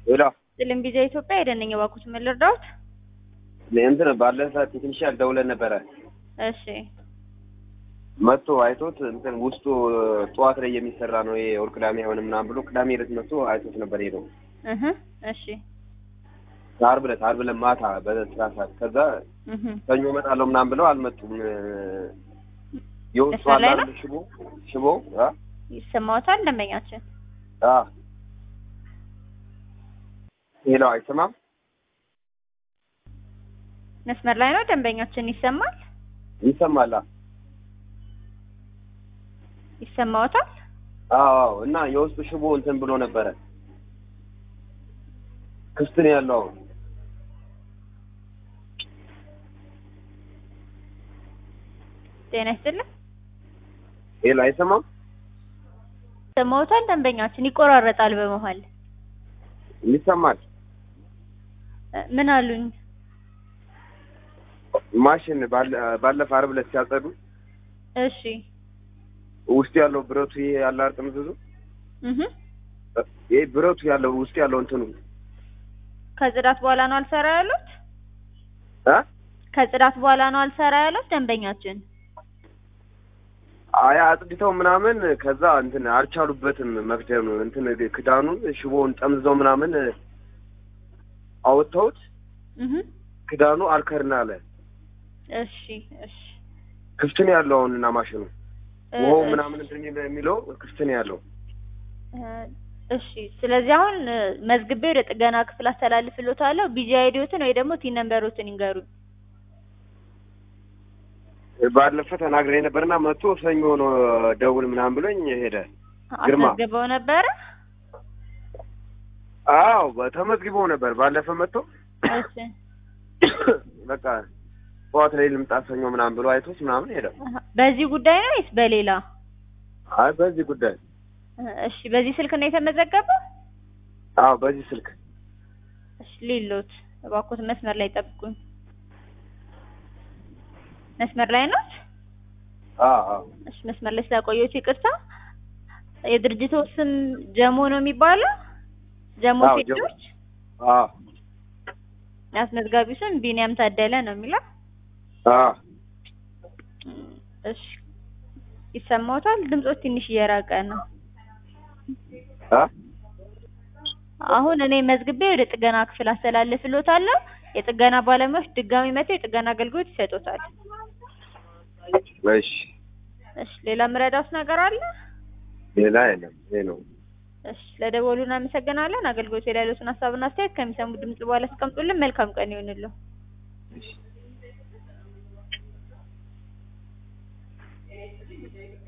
ሄሎ ጥልም ቪዛ ኢትዮጵያ የደነኝ ባኩት ምን ልርዳዎት? እንትን ባለፈ ቴክኒሻል ደውለን ነበረ እሺ መጥቶ አይቶት እንትን ውስጡ ጠዋት ላይ የሚሰራ ነው ይሄ ወር ቅዳሜ አይሆንም ምናምን ብሎ ቅዳሜ ዕለት መጥቶ አይቶት ነበር ሄደው እህ እሺ ዓርብ ዕለት ዓርብ ዕለት ማታ በስራ ሰዓት ከዛ እህ ሰኞ እመጣለሁ ምናምን ብለው አልመጡም የውስጡ መስመር ላይ አለ ነው? አይደል ሽቦ ሽቦ አ ይሰማዎታል ደንበኛችን? አ ሄሎ አይሰማም መስመር ላይ ነው ደንበኛችን ይሰማል? ይሰማል አ ይሰማዎታል? አዎ እና የውስጡ ሽቦ እንትን ብሎ ነበረ ክፍት ነው ያለው አሁን ጤና ይስጥልኝ። ሄሎ አይሰማም ይሰማዎታል ደንበኛችን? ይቆራረጣል በመሃል ይሰማል እ ምን አሉኝ? ማሽን ባለ- ባለፈ ዓርብ ዕለት ሲያጸዱ እሺ ውስጥ ያለው ብረቱ ይሄ ያለ አርጥም ብዙ እህ ይሄ ብረቱ ያለው ውስጥ ያለው እንትኑ ከጽዳት በኋላ ነው አልሰራ ያሉት? አ ከጽዳት በኋላ ነው አልሰራ ያሉት ደንበኛችን? አያ አጽድተው ምናምን ከዛ እንትን አልቻሉበትም መክደኑ እንትን ክዳኑን ሽቦውን ጠምዝዘው ምናምን አወጥተውት እህ ክዳኑ አልከርና አለ እሺ እሺ ክፍት ነው ያለው አሁን እና ማሽኑ እ ውሃው እሺ። ምናምን እንትን የሚለው ክፍት ነው ያለው እ እሺ ስለዚህ አሁን እ መዝግቤ ወደ ጥገና ክፍል አስተላልፍልዎታለሁ። ቢጂ አይዲዎትን ወይ ደግሞ ቲን ነምበሮትን ይንገሩኝ። ባለፈ ተናግሬ ነበርና መጥቶ ሰኞ ነው ደውል ምናምን ብሎኝ ሄደ ግርማ። አስመዝግበው ነበረ? አዎ ተመዝግቦ ነበር ባለፈ መጥቶ እሺ በቃ ጠዋት ላይ ልምጣ ሰኞ ምናምን ብሎ አይቶት ምናምን ሄደ አሀ። በዚህ ጉዳይ ነው ወይስ በሌላ? አይ በዚህ ጉዳይ እ እሺ በዚህ ስልክ ነው የተመዘገበው? አዎ በዚህ ስልክ እሺ ሌሎት እባክዎት መስመር ላይ ጠብቁኝ። መስመር ላይ ነው? አዎ አዎ እሺ መስመር ላይ ስላቆየሁት ይቅርታ። የድርጅቱ ስም ጀሞ ነው የሚባለው? ጀሞ አዎ፣ ጀሞ። ሴቶች? አዎ አስመዝጋቢው ስም ቢኒያም ታደለ ነው የሚለው? አዎ እም፣ እሺ ይሰማዎታል? ድምጾት ትንሽ እየራቀ ነው። አ አሁን እኔ መዝግቤ ወደ ጥገና ክፍል አስተላልፍልዎታለሁ። የጥገና ባለሙያዎች ድጋሚ መጥተው የጥገና አገልግሎት ይሰጡታል። እሺ እሺ ሌላ ምረዳውስ ነገር አለ? ሌላ የለም ይሄ ነው እሺ ለደወሉ እናመሰግናለን። አገልግሎት ላይ ያሉትን ሀሳብና አስተያየት ከሚሰሙ ድምጽ በኋላ አስቀምጡልን። መልካም ቀን ይሁንልዎ። እሺ